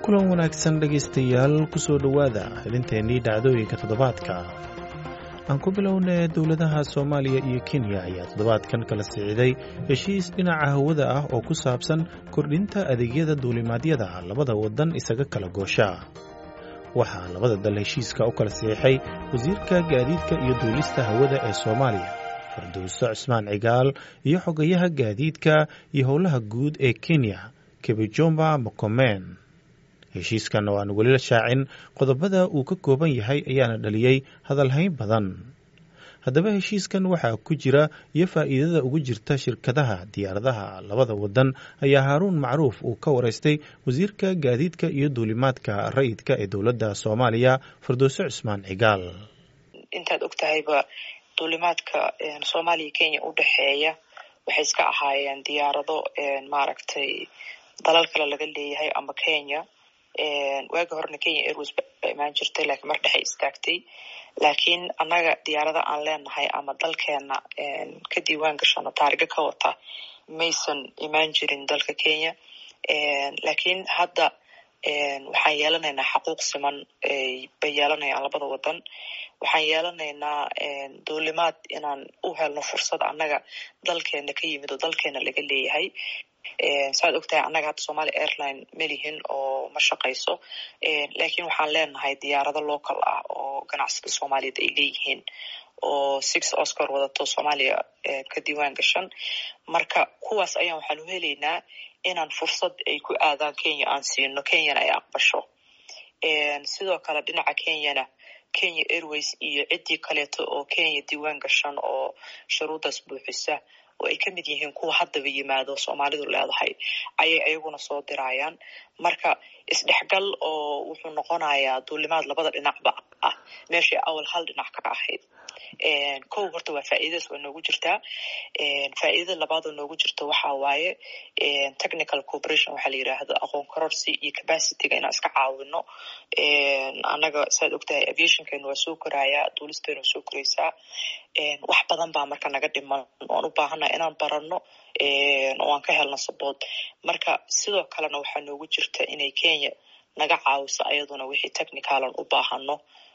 kulan wanaagsan dhegaystayaal kusoo dhowaada xubinteennii dhacdooyinka toddobaadka aan ku bilownay dowladaha soomaaliya iyo kenya ayaa toddobaadkan kala siciday heshiis dhinaca hawada ah oo ku saabsan kordhinta adeegyada duulimaadyada labada waddan isaga kala goosha waxaa labada dal heshiiska u kala saxiixay wasiirka gaadiidka iyo duulista hawada ee soomaaliya farduuso cismaan cigaal iyo xogayaha gaadiidka iyo howlaha guud ee kenya kebijomba mokomen heshiiskan oo aan weli la shaacin qodobada uu ka kooban yahay ayaana dhaliyey hadalhayn badan haddaba heshiiskan waxaa ku jira iyo faa'iidada ugu jirta shirkadaha diyaaradaha labada waddan ayaa haaruun macruuf uu ka waraystay wasiirka gaadiidka iyo duulimaadka rayidka ee dowladda soomaaliya firdowso cismaan cigaal intaad og tahayba duulimaadka soomaaliya kenya u dhexeeya waxay iska ahaayeen diyaarado maaragtay dalal kale laga leeyahay ama kenya waagi horena kenya airways baa imaan jirtay laakiin mar dhexay istaagtay laakiin annaga diyaarada aan leenahay ama dalkeena ka diiwaan gashano taariga ka wata maysan imaan jirin dalka kenya laakiin hadda waxaan yeelanaynaa xaquuq siman bay yeelanayaan labada wadan waxaan yeelanaynaa duulimaad inaan u helno fursad annaga dalkeena ka yimid oo dalkeena laga leeyahay saaad ogtahay annaga hadda somalia airline melihin oo ma shaqayso lakiin waxaan leenahay diyaarado local ah oo ganacsada soomaaliyeed ay leeyihiin oo six oscar wadato soomaaliya ka diiwaan gashan marka kuwaas ayaan waxaan u helaynaa inaan fursad ay ku aadaan kenya aan siino kenyana ay aqbasho sidoo kale dhinaca kenyana kenya airways iyo ciddii kaleeto oo kenya diiwaan gashan oo shuruuddaas buuxisa oo ay ka mid yihiin kuwa haddaba yimaado soomaalidu leedahay ayay ayaguna soo dirayaan marka isdhexgal oo wuxuu noqonayaa duulimaad labada dhinacba ah meeshay awal hal dhinac ka ahayd kow horta waa faa'iidadaas waa noogu jirtaa faa'iidada labaad oo noogu jirto waxa waaye technical cooperation waxaa la yidhaahdo aqoon kororsi iyo capacityga inaan iska caawino annaga saad ogtahay aviationkeenu waa soo korayaa duulisteenu waa soo koraysaa wax badan baa marka naga dhiman oan u baahannaha inaan baranno oo aan ka helno sabood marka sidoo kalena waxaa noogu jirta inay kenya naga caawiso ayaduna wixii technicalan u baahano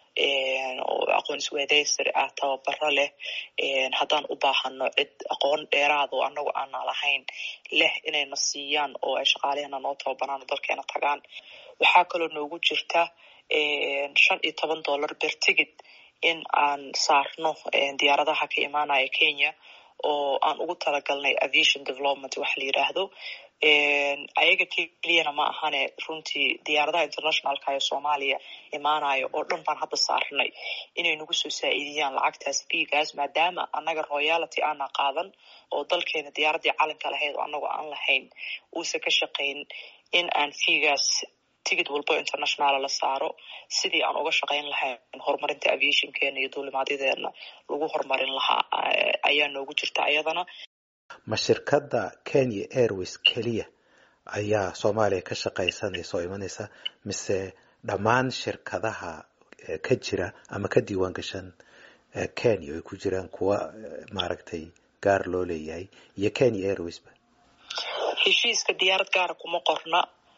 oo aqoon isweedaysari ah tababaro leh haddaan u baahano cid aqoon dheeraada oo annagu aana lahayn leh inayna siiyaan oo ay shaqaalehena noo tababaraan dalkeena tagaan waxaa kaloo noogu jirta shan iyo toban dollar ber tigid in aan saarno diyaaradaha ka imaanaya kenya oo aan ugu talagalnay aviation development waxa la yidhaahdo ayaga keliyana ma ahane runtii diyaaradaha internationalka ee soomaaliya imaanayo oo dhan baan hadda saarnay inay nagu soo saa-iidiyaan lacagtaas biigaas maadaama annaga royality aana qaadan oo dalkeena diyaaradii calanka lahayd oo annagu aan lahayn uusan ka shaqayn in aan fiigaas tigid walbo internationala la saaro sidii aan uga shaqayn lahayn horumarinta aviationkeena iyo duulimaadyadeena lagu horumarin lahaa ayaa noogu jirta ayadana ma shirkadda kenya airways keliya ayaa soomaaliya ka shaqaysanaysa oo imanaysa mise dhammaan shirkadaha ka jira ama ka diiwaan gashan kenya ay ku jiraan kuwa maaragtay gaar loo leeyahay iyo kenya airwaysba heshiiska diyaarad gaara kuma qorna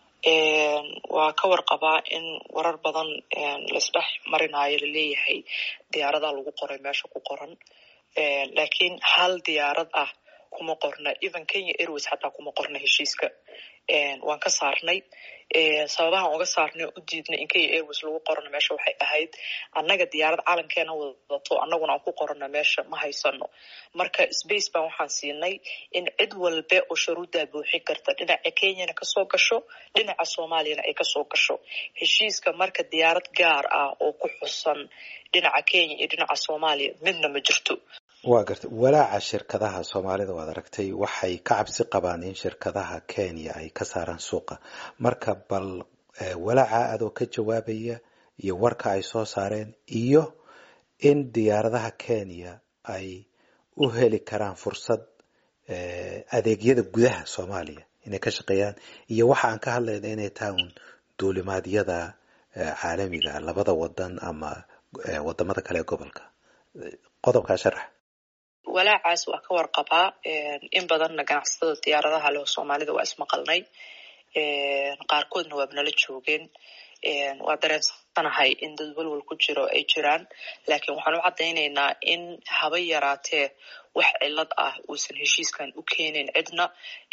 waa ka warqabaa in warar badan laisdhex marinayo laleeyahay diyaaradaa lagu qoray meesha ku qoran laakiin hal diyaarad ah kuma qorna even kenya airways xataa kuma qorna heshiiska waan ka saarnay sababahan uga saarnay u diidnay in kenya airways lagu qorano meesha waxay ahayd annaga diyaarad calankeena wadato annaguna aan ku qorano meesha ma haysano marka space baan waxaan siinay in cid walbe oo shuruuddaa buuxin karta dhinaca kenyana kasoo gasho dhinaca soomaaliyana ay kasoo gasho heshiiska marka diyaarad gaar ah oo ku xusan dhinaca kenya iyo dhinaca soomaaliya midna ma jirto waa gartay walaaca shirkadaha soomaalida waad aragtay waxay ka cabsi qabaan in shirkadaha kenya ay ka saaraan suuqa marka bal walaaca adoo ka jawaabaya iyo warka ay soo saareen iyo in diyaaradaha kenya ay u heli karaan fursad adeegyada gudaha soomaaliya inay ka shaqeeyaan iyo waxa aan ka hadlayna inay tahay un duulimaadyada caalamiga labada wadan ama wadamada kale ee gobolka qodobkaa sharax walaacaas waa ka warqabaa in badanna ganacsatada diyaaradaha leh soomaalida waa ismaqalnay qaarkoodna waaba nala joogeen waa dareensanahay in dad walwal ku jiro ay jiraan laakiin waxaan u caddaynaynaa in haba yaraatee wax cilad ah uusan heshiiskan u keenin cidna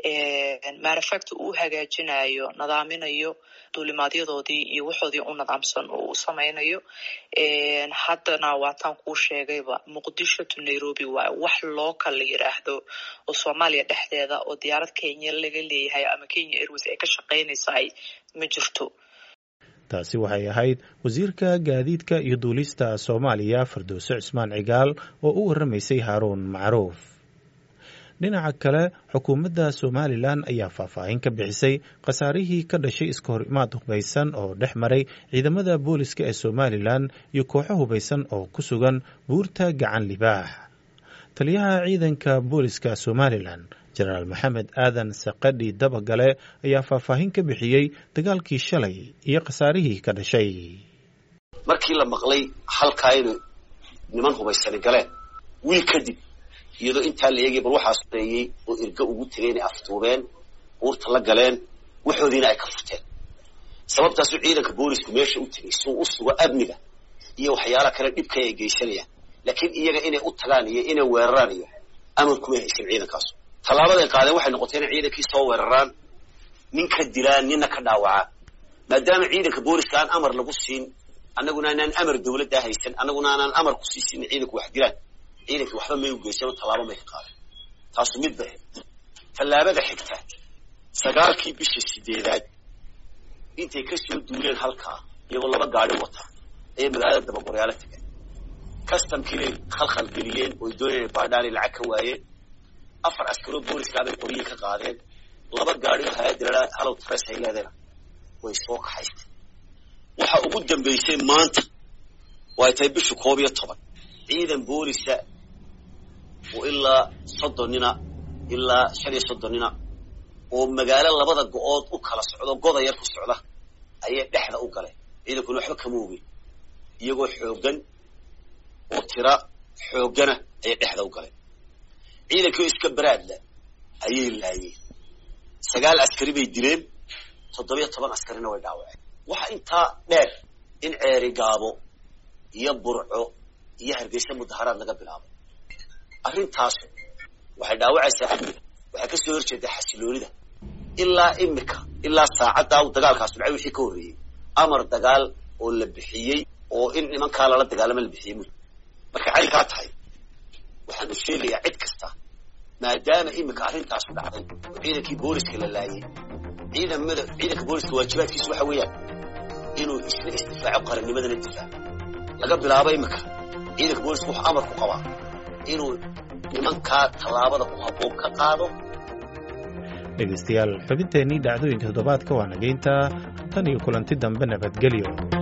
maarafacta uu hagaajinayo nadaaminayo duulimaadyadoodii iyo waxoodii u nadaamsan oo u samaynayo haddana waataan kuu sheegayba muqdisho to nairobi waa wax local la yiraahdo oo soomaaliya dhexdeeda oo diyaarad kenya laga leeyahay ama kenya airways ay ka shaqaynaysahay ma jirto taasi waxay ahayd wasiirka gaadiidka iyo duulista soomaaliya firdowse cismaan cigaal oo u warramaysay haaruun macruuf dhinaca kale xukuumadda somalilan ayaa faahfaahin ka bixisay khasaarihii ka dhashay iska hor imaad hubaysan oo dhex maray ciidamada booliska ee somalilan iyo kooxo hubaysan oo ku sugan buurta gacan libaax taliyaha ciidanka booliska somalilan jenaraal maxamed aadan saqadhi dabagale ayaa faahfaahin ka bixiyey dagaalkii shalay iyo khasaarihii ka dhashay markii la maqlay halkaa inay niman hubaysani galeen wiil kadib iyadoo intaa la eegay bal waxaa soreeyey oo irga ugu tegay inay aftuubeen uurta la galeen waxoodiina ay ka furteen sababtaasuu ciidanka boolisku meesha u tegay suu u sugo amniga iyo waxyaalaha kale dhibka ay geysanayaan laakiin iyaga inay u tagaan iyo inay weeraraan iyo amar kuma haysan ciidankaasu tallaabaday qaadeen waxay noqotay inay ciidankii soo weeraraan nin ka dilaan nina ka dhaawacaan maadaama ciidanka booliska aan amar lagu siin annaguna anaan amar dawladdaa haysan annaguna aanaan amar ku sii siinin ciidanku wax dilaan ciidankii waxba may u geysan tallaabo may ka qaadeen taasu mid bay tallaabada xigta sagaalkii bisha sideedaad intay ka soo duuleen halkaa iyagoo laba gaadi wata ayay magaalada dabaqoryaalo tegeen customkiinay khalkhal geliyeen oy doonayeen baadhaanay lacag ka waayeen afar askaroo booliskaabay qoryihii ka qaadeen laba gaadi oo hay-adda halow tres ay leedayna way soo kaxaystay waxa ugu dambaysay maanta oo ay tahay bisha koob iyo toban ciidan boolisa oo ilaa soddon nina ilaa shan iyo soddon nina oo magaalo labada go-ood u kala socdo goda yar ku socda ayay dhexda u galeen ciidankuna waxba kama ogin iyagoo xooggan oo tira xooggana ayay dhexda u galeen ciidankii oo iska baraadla ayay laayeen sagaal askari bay dileen toddobiyo toban askarina way dhaawaceen waxa intaa dheer in ceeri gaabo iyo burco iyo hargeysa mudaharaad laga bilaabo arrintaas waxay dhaawacaysaa amniga waxay ka soo horjeedaa xasiloonida ilaa imika ilaa saacaddaa uu dagaalkaas dhacay wixii ka horreeyey amar dagaal oo la bixiyey oo in nimankaa lala dagaalama la bixiyey mud markay caynkaa tahay waxaan u sheegayaa cid kasta maadaama imika arrintaasu dhacday oo ciidankii booliska la laayay ciidamada ciidanka booliska waajibaadkiisu waxa weeyaan inuu isla isdifaaco qarannimadana difaaco laga bilaabo imika ciidanka booliska wuxuu amar ku qabaa inuu nimankaa tallaabada ku habboon ka qaado dhegaystayaal xubinteennii dhacdooyinka toddobaadka waa nageynta tan iyo kulanti dambe nabadgelyo